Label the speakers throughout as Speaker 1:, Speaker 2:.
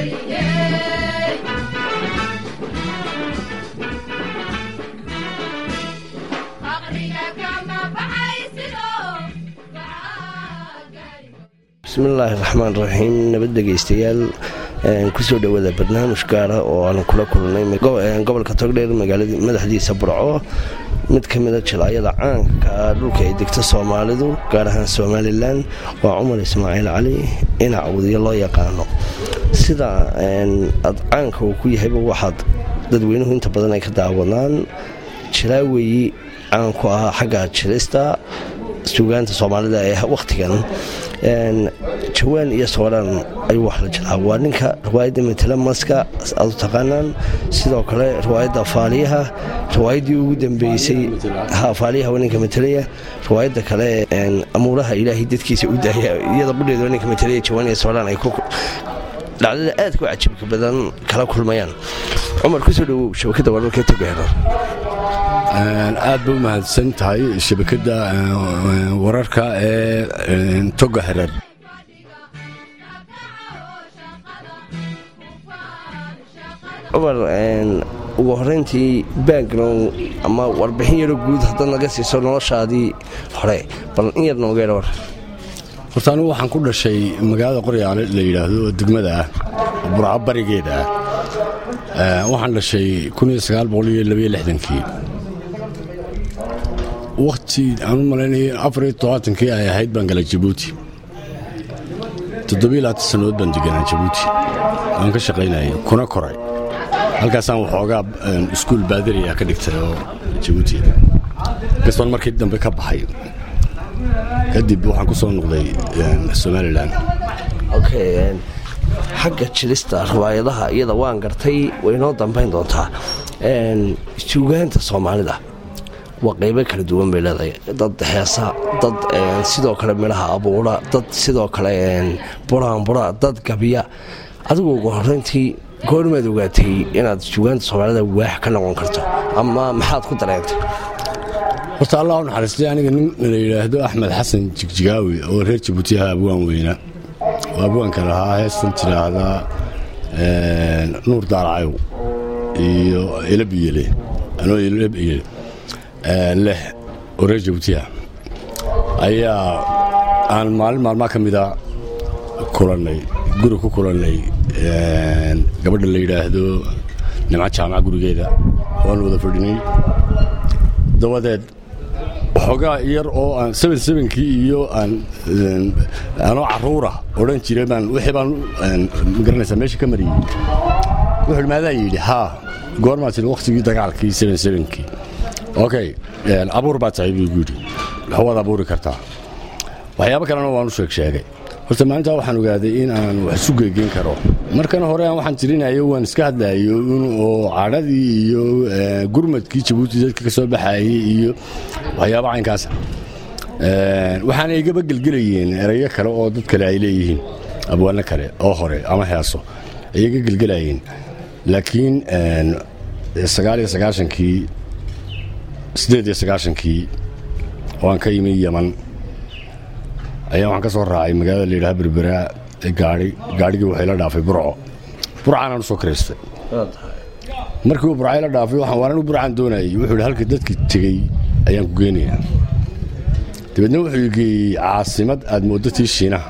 Speaker 1: bismillaahi raxmaan raxiim nabad dhegaystayaal kusoo dhowaada barnaamij gaara oo aanu kula kulnay gobolka togdheer magaalada madaxdiisa burco mid ka mida jilaayada caanka dhulka ay degto soomaalidu gaar ahaan somalilan waa cumar ismaaciil cali inac wadiyo loo yaqaano sida aad caanka uu ku yahayba waxaad dadweynuhu inta badan ay ka daawadaan jilaaweyi caanku ahaa xagga jilista suugaanta soomaalida ee wakhtigan jawaan iyo soodhaan ayuu wax la jilaa waa ninka riwaayadda matala maska aad u taqaanaan sidoo kale riwaayadda faaliyaha riwaayaddii ugu dambeysay faaliyaha waa ninka matalaya riwaayadda kale amuuraha ilaahay dadkiisa u daaya iyada qudheeda waa ninka matalaya jawaan iyo soodhaan ay dhacdada aadka u cajibka badan kala kulmayaan cumar kusoo dhawow shabakadda wararka togaheer
Speaker 2: aad ba u mahadsan tahay shabakadda wararka ee toga hereer
Speaker 1: cumar ugu horeyntii background ama warbixin yaro guud haddaad naga siiso noloshaadii hore bal in yar noogeer war
Speaker 2: horta anigu waxaan ku dhashay magaalada qoryaale la yidhaahdo oo degmada ah burco barigeeda ah waxaan dhashay kii wakhti aan u malaynaya afariyo todobaatankii ay ahayd baan galay jabuuti toddobiyo labaatan sannadood baan deganaa jabuuti waan ka shaqaynayay kuna koray halkaasaan waxoogaa iskuul baadariya ka dhigtay oo jabuuti kastoon markii dambe ka baxay kadib waxaan ku soo noqday somalilan
Speaker 1: xagga jilista riwaayadaha iyada waan gartay waynoo dambayn doontaa suugaanta soomaalida waa qaybo kala duwan bay leedahay dad heesa dad sidoo kale midhaha abuura dad sidoo kale buraanbura dad gabya adigu ugu horeyntii goormaad ogaatay inaad suugaanta soomaalida waax ka noqon karto ama maxaad ku dareentay
Speaker 2: horta allah u naxariistay aniga nin la yidhaahdo axmed xasan jigjigaawi oo reer jabuutiyaha abwaan weyna oo abwaanka lahaa heestan tidhaahdaa nuur daaracayow iyo elabiyele anoo elabiyele leh oo reer jabuutiyaha ayaa aan maalin maalmaa ka mida kulannay guri ku kulannay gabadha la yidhaahdo nimco jaamaca gurigeeda waanu wada fadhinay dabadeed waxoogaa yar oo aan kii iyo aan anoo carruura odhan jiray baan wixii baan magaranaysaa meesha ka mariyey wuxuu maadaa yidhi haa goormaa tiri wakhtigii dagaalkii kii okay abuur baa tahay buu igu yidhi waxwaad abuuri kartaa waxyaabo kalena waan u sheeg sheegay horta maalintaa waxaan ogaaday in aan wax isu geegeyn karo markan hore aan waxaan tirinayo waan iska hadlayo oo cadhadii iyo gurmadkii jabuuti dadka ka soo baxayey iyo waxyaaba caynkaasa waxaana igaba gelgelayeen erayo kale oo dad kale ay leeyihiin abwaano kale oo hore ama heeso ay iga gelgelayeen laakiin sagaaliyo sagaashankii siddeed iyo sagaashankii oo aan ka yimi yaman ayaa waxaan ka soo raacay magaalada la yidhaha berberaa ee gaai gaadhigii waxay la dhaafay burco burcaanaan u soo karaystay markii uu burcay la dhaafay waxaan waanan u burcaan doonayay wuxuu yidhi halkii dadkii tegey ayaan ku geynayaa dabeedna wuxuu igeeyey caasimad aad mooddo tii shiinaha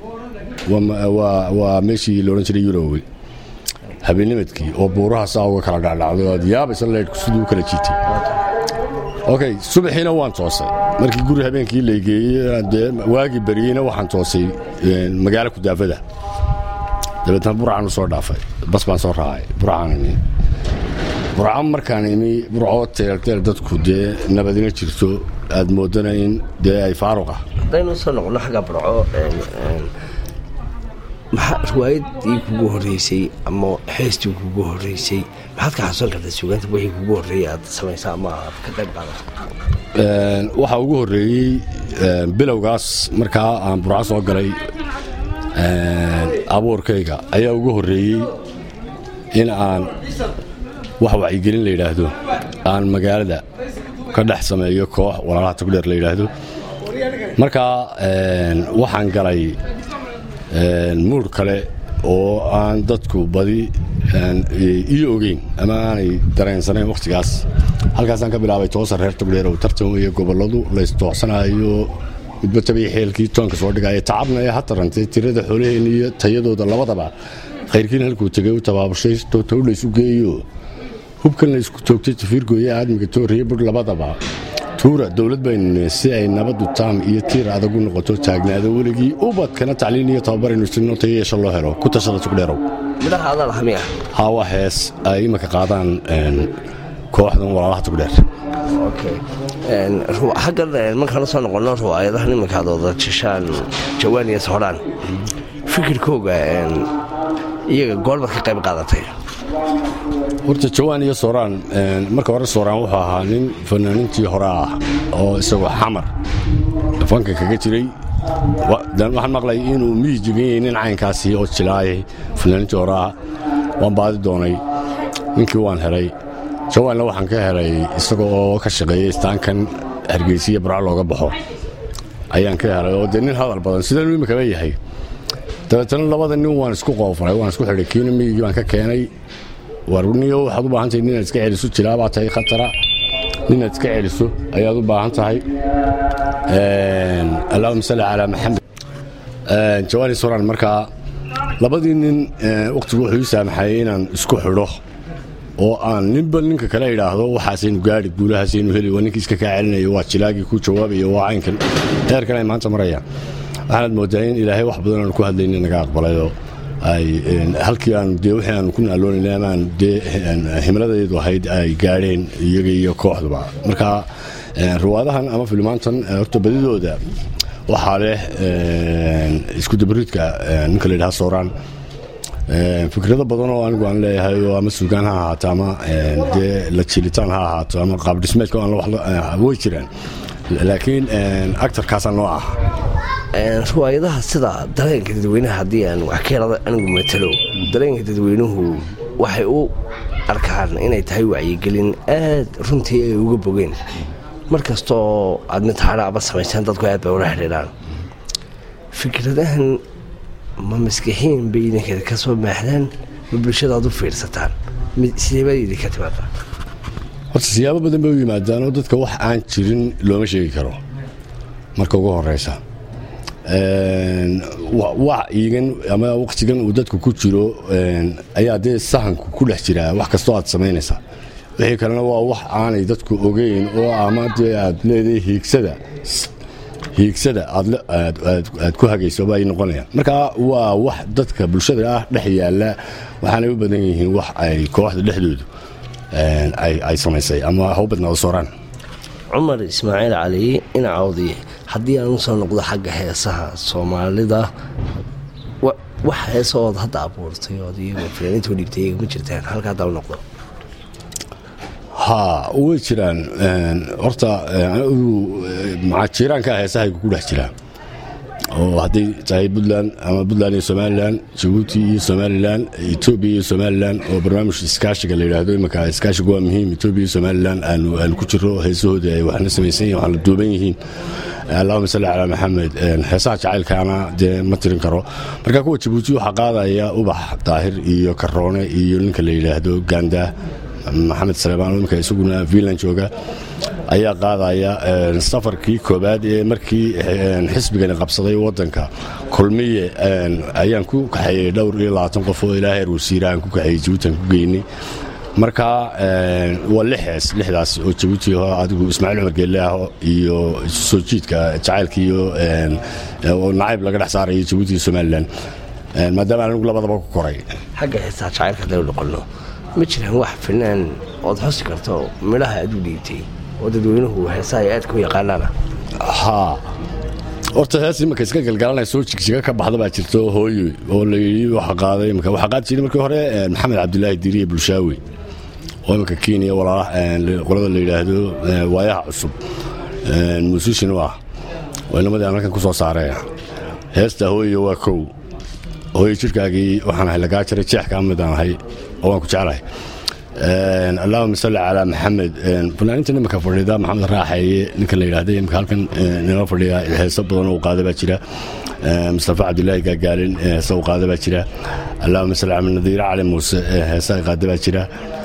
Speaker 2: waa meeshii la odhan jiray yurowe habeennimadkii oo buuraha saa uga kala dhacdhacdo aad yaabaysa leydhku siduu u kala jiitay okay subaxiina waan toosay markii guri habeenkii laygeeyey waagii beriyeyna waxaan toosay magaalo kudaafada dabeetna burcaan u soo dhaafay bas baan soo raacay burcaan imi burca markaan imi burcoo teelteel dadku dee nabadina jirto aad moodana in dee ay faaruqa
Speaker 1: haddaynu soo noqono xagga burco maxaa riwaayaddii kugu horreysay ama heestii kugu horreysay maxaad ka xasuusan kartaa suugaanta wixii kugu horreeyay aad samaysa ama aad ka qayb qaadata
Speaker 2: waxaa ugu horreeyey bilowgaas markaa aan burco soo galay abuurkayga ayaa ugu horreeyey in aan wax wacyigelin la yidhaahdo aan magaalada ka dhex sameeyo koox walaalaha togdheer la yidhaahdo markaa waxaan galay muur kale oo aan dadku badi iyo ogeyn ama aanay dareensanayn wakhtigaas halkaasaan ka bilaabay toosa reer togdheer oo tartan weeye gobolladu laystoocsanayo midba tabiya xeelkii toonka soo dhigaya tacabna ee ha tarantay tirada xoolaheenna iyo tayadooda labadaba khayrkiin halkuu tegay u tabaabushay tow laysu geeyo hubkan laysku toogtay tafiirgooye aadmiga tooriye budh labadaba tuura dowlad baynu si ay nabaddu taam iyo tiir adagu noqoto taagnaado weligii ubadkana tacliin iyo tababaraynu sino tayo yeesha loo helo ku tashada tugdheerow
Speaker 1: midhaha adaa laha miya
Speaker 2: haawa hees ay imanka qaadaan kooxdan walaalaha tugdheer
Speaker 1: xaggan markaanu soo noqonno ruwaayadahan iminkaad wada jashaan jawaan iyo soodhaan fikirkooga iyaga goorbaad ka qayb qaadatay
Speaker 2: horta jawaan iyo sooraan marka hore sooraan wuxuu ahaa nin fanaanintii hore ah oo isagoo xamar fanka kaga jiray waxaan maqlay inuu miyi jegan yahay nin caynkaasi oo jilaayay fanaanintii hore ah waan baadi doonay ninkii waan helay jawaanna waxaan ka helay isaga oo ka shaqeeyay istaankan hargeysiya barco looga baxo ayaan ka helay oo dee nin hadal badan sidanuu imikaba yahay dabeetana labada nin waan isku qoofray waan isku xidhay kiina miyigii baan ka keenay warniyo waxaad u baahan tahay ninaad iska celiso jilaabaa tahay khatara ninaad iska celiso ayaad u baahan tahay allahuma salli calaa maxamed jawaani soran markaa labadii nin wakhtigu wuxuu ii saamaxayay inaan isku xidho oo aan ninba ninka kale idhaahdo waxaasaynu gaari guulahaasaynu heli waa ninkii iska kaa celinayo waa jilaagii ku jawaabaya waa caynkan heerkan ay maanta marayaan waxaanaad moodaa in ilaahay wax badan aanu ku hadlayna naga aqbalayoo ay halkii aanu dee wixii aanu ku naaloonayna amaan dee himladaydu ahayd ay gaadheen iyaga iyo kooxduba marka riwaadahan ama filmaantan horta badidooda waxaa leh isku dabariidka ninka la yidhaha sooraan fikrado badan oo anigu aan leeyahay oo ama suugaan ha ahaato ama dee la jilitaan ha ahaato ama qaabdhismeedka way jiraan laakiin actarkaasaa noo ah
Speaker 1: riwaayadaha sida dareenka dadweynaha haddii aan wax ka helada anigu matalo dareenka dadweynuhu waxay u arkaan inay tahay wacyigelin aad runtii ay uga bogeen mar kastoo aad mid hadhaaba samaysaan dadku aad bay ula xidhiidhaan fikradahan ma maskixiin bay idinkeeda ka soo maaxdaan ma bulshadaad u fiirsataan sideebaa idinka timaada
Speaker 2: horta siyaabo badan bay u yimaadaan oo dadka wax aan jirin looma sheegi karo marka ugu horeysa wacyigan ama wakhtigan uu dadku ku jiro ayaa dee sahanku ku dhex jiraa wax kastoo aad samaynaysaa wixii kalena waa wax aanay dadku ogeyn oo ama dee aad leedahay hiigsada hiigsada aad ku hagayso ay noqonayaan marka waa wax dadka bulshada ah dhex yaalla waxaanay u badan yihiin wax ay kooxda dhexdoodu ay samaysay ama ha u badnaado sooraan
Speaker 1: cumar ismaaciil cali inacawdi haddii aan u soo noqdo xagga heesaha soomaalida wax heesa ood hadda abuurtay ood iyago fanaaniinta u dhibtay iyaga ma jirtaan halka haddaa u noqdo
Speaker 2: ha way jiraan horta jiiraanka heesahaygu ku dhex jiraa oo hadday tahay puntland ama puntland iyo somalilan jabuuti iyo somalilan etoobiya iyo somalilan oo barnaamij iskaashiga la yidhaahdo imanka iskaashiga waa muhiim etoobiya iyo somalilan aanu ku jiro heesahooda ay waxna samaysan yihin waxna duuban yihiin allahuma salli calaa maxamed heesaha jacaylkaana dee ma tirin karo marka kuwa jabuuti waxaa qaadaya ubax daahir iyo karoone iyo ninka la yidhaahdo ganda maxamed saleebaan imika isaguna vilan jooga ayaa qaadaya safarkii koobaad ee markii xisbigani qabsaday wadanka kulmiye ayaan ku kaxeeyey dhowr iyo labaatan qof oo ilaa heer wasiira aan ku kaxeeyey jabuuti aan ku geynay marka waa lix hees lixdaas oo jabuuti adigu ismaaciil cumar geelle ah iyo soo jiidka jacaylka iyo oo nacayb laga dhex saarayo jabuuti iyo somalilan maadaama anigu labadaba ku koray
Speaker 1: xagga heestaa jacaylka hadday u noqonno ma jiraan wax finaan ood xusi karto midhaha aad u dhiibtay oo dadweynuhu heesaha ay aadka u yaqaanaana
Speaker 2: haa horta hees imanka iska galgalanaya soo jigjiga ka baxda baa jirta hooyo oo layidhi waxa qaaday imika waxaa qaadi jiray markii hore maxamed cabdilaahi diiriye bulshaawi oo imanka kenya walaalaha qolada la yidhaahdo waayaha cusub muusishin u ah oo inamadii aan halkan ku soo saaree heesta hooyo waa kow hooyo jirkaagii waxaan ahay lagaa jaray jeex kaa mid aan ahay oo waan ku jeclahay allahuma salli calaa maxamed fanaaninta nimanka fadhida maxamed raaxeeye ninka la yidhahda imika halkan nala fadhiya heeso badan uu qaada baa jira mustafa cabdilaahi gaagaalin heesa uu qaada baa jira allahuma salli calaa nadiire cali muuse heesa qaada baa jira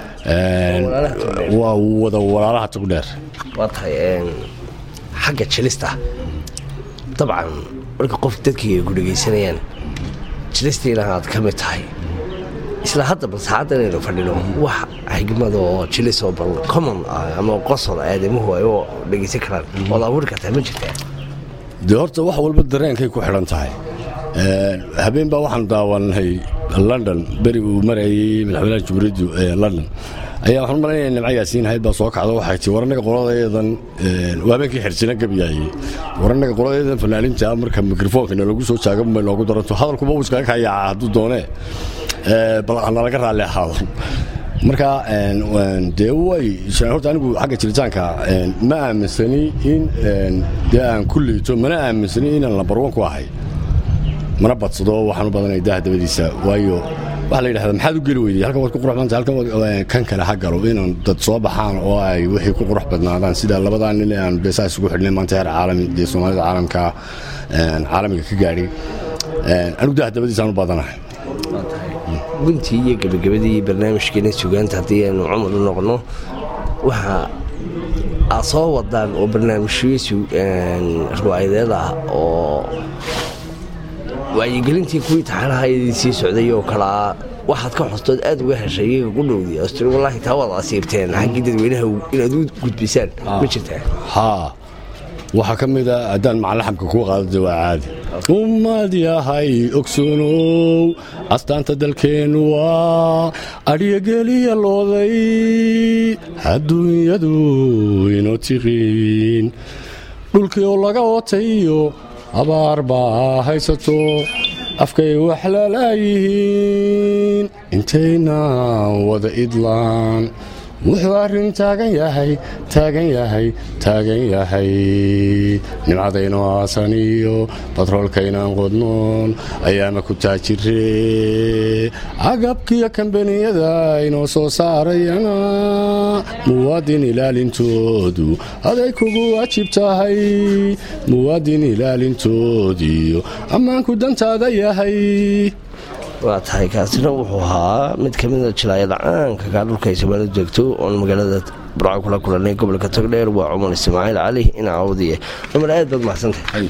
Speaker 2: waa wada walaalaha tugdheer
Speaker 1: waa tahay xagga jilista dabcan marka qof dadkii ay ku dhegaysanayaan jilistiina aad ka mid tahay isla haddaba saacadda inaynu fadhino wax xigmada oo jilis oo bal common ah ama qosol aadamuhu ay u dhegaysan karaan ood abuuri kartaa ma jirtaa
Speaker 2: dee horta wax walba dareenkay ku xidhan tahay habeen baa waxaan daawanay london beri uu marayay madaxweynaha jumhuuriyaddu london ayaa waxaan malanaya nimco yaasiin hayd baa soo kacda waxay tii waranaga qoladayadan waa habeenkii xirjina gabiyaayey waranaga qoladayadan fanaaninta marka mikrofonkana lagu soo jaaga bay noogu daranto hadalkuba uu iskaga kayaaca hadduu doonee bal nalaga raalli ahaado marka dee way horta anigu xagga jiritaanka ma aaminsani in dee aan ku liito mana aaminsani inaan lambarwan ku ahay mana badsado waxaan u badanay daha dabadiisa waayo waxaa la yidhahdaa maxaad u geli weyday halkan waad ku qurux badantay halkan kan kale ha galo inaan dad soo baxaan oo ay wixii ku qurux badnaadaan sida labadaa nin aan beesaa isugu xidhnay maanta heer caalami dee soomaalida caalamka caalamiga ka gaadhay anigu daha dabadiisaan u badanahay
Speaker 1: guntii iyo gebagabadii barnaamijkeena sugaanta haddii aynu cumar u noqno waxa aad soo wadaan oo barnaamijyo riwaayadeed ah oo wacyigelintii kuwii taxanaha idin sii socday oo kalea waxaad ka xostood aad uga heshay iyaga ku dhowdi astri wallaahi taa waad asiibteen xaggii dadweynaha inaad u gudbisaan ma jirtaa
Speaker 2: haa waxaa ka mida haddaan macalaxamka kuu qaadada waa caadi ummad yahay ogsoonow astaanta dalkeennu waa adhyageliya looday adduunyadu inoo tiqiin dhulkii oo laga otayo abaar baa haysato afkay wax lalaayihiin intaynaan wada idlaan wuxuu arrin taagan yahay taagan yahay taagan yahay nimcadaynu aasan iyo batroolkaynaan qodnoon ayaama ku taajiree agabkiyo kambaniyada inoo soo saarayana muwaadin ilaalintoodu aday kugu waajib tahay muwaadin ilaalintoodiyo ammaanku dantaada yahay
Speaker 1: waa tahay kaasina wuxuu ahaa mid ka mida jilaayada caanka kaa dhulka ay soomaalidu joogto oon magaalada burco kula kulanay gobolka togdheer waa cumar ismaaciil cali ina awdiye cumar aad baad mahadsantahay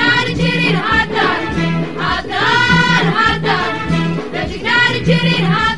Speaker 3: Hadar, hadar, hadar, hadar, hadar, hadar,